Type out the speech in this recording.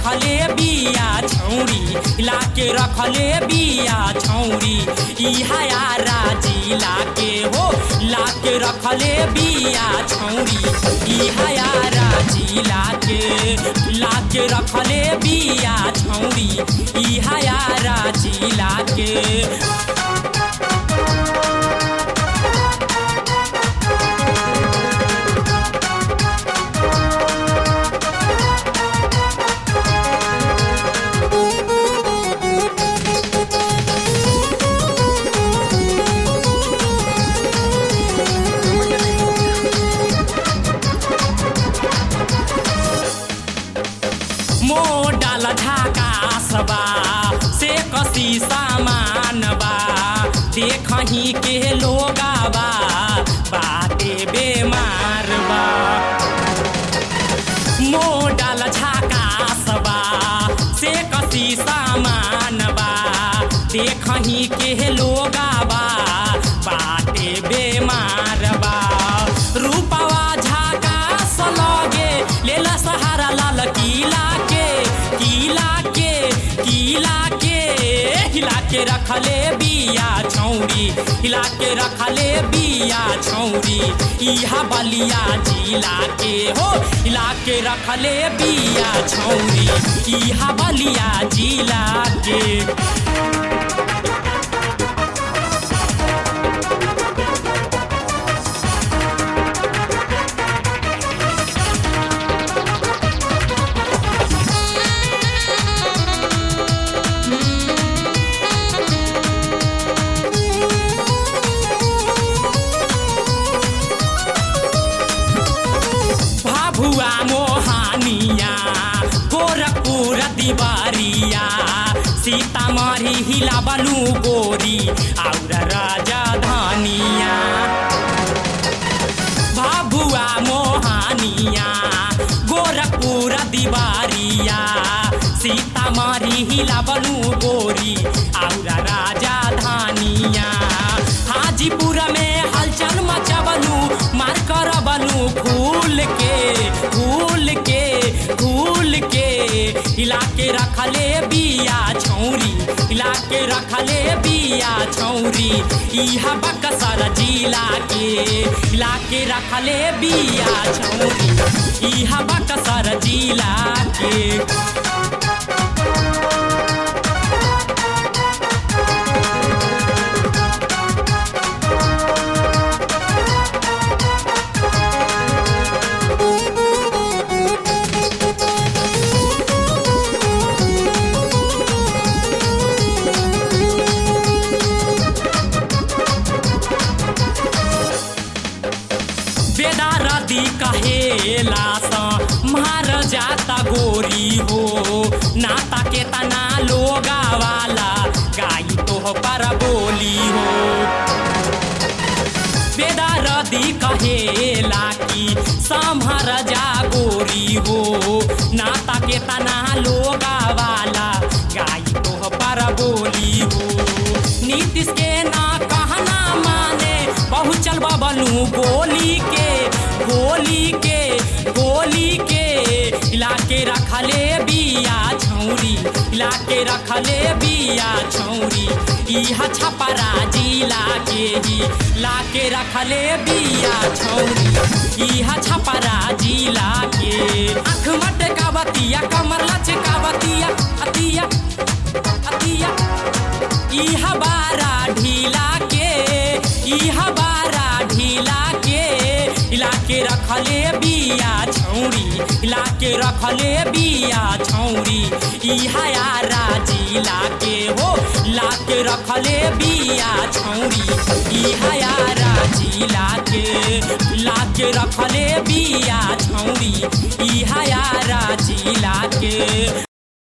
रखले बिया छौरी हिला के रखले बिया छौरी इहा यारा जिला के हो ला के रखले बिया छौरी इहा यारा जिला के ला के रखले बिया छौरी इहा यारा जिला के मोडाल झाकासबा से कसी सामान बा देखही के लोगाबा बाते बेमार बा मोडाल झाकासबा से कसी सामान बा देखही के लोगाबा बाते बेमार बा रूपवा झाकास लगे लेला सहारा लाल किला के किला के किला के हिला के रखले बिया छौरी हिला के रखले बिया छौरी इहा बलिया जिला के हो हिला के रखले बिया छौरी इहा बलिया जिला के भाभुआ मोहानिया गोरखपुर दिवारिया सीतामढ़ी हिला बलू गोरी और राजधानिया भाभुआ मोहानिया गोरखपुर दिवारिया सीतामढ़ी हिला बलू गोरी और राजधानिया हाजीपुर में हलचल मचबलू मार कर बनू फूल के फूल के फूल के हिला के रखले बिया छौरी हिला के रखले बिया छौरी इहा बक्सर जिला के हिला के रखले बिया छौरी इहा बक्सर जिला के बेदारदी कहेला स मार जाता गोरी हो नाता के तना लोगा वाला गाई तो पर बोली हो बेदारदी कहेला कि संभर जा गोरी हो नाता के तना लोगा वाला गाई तो पर बोली हो नीतीश के ना कहना माने पहुँचल बबलू गोली के गोली के गोली के इलाके रखले बिया छौरी इलाके रखले बिया छौरी इहा छपरा जिला के ही लाके रखले बिया छौरी इहा छपरा जिला के आँख मटकावतिया कमर लचकावतिया अतिया अतिया इहा बारा ढीला के इहा बारा ढीला के इलाके रखले बिया छौरी इलाके रखले बिया छौरी इहा यारा जिला के हो लाके रखले बिया छौरी इहा यारा जिला के लाके रखले बिया छौरी इहा यारा जिला के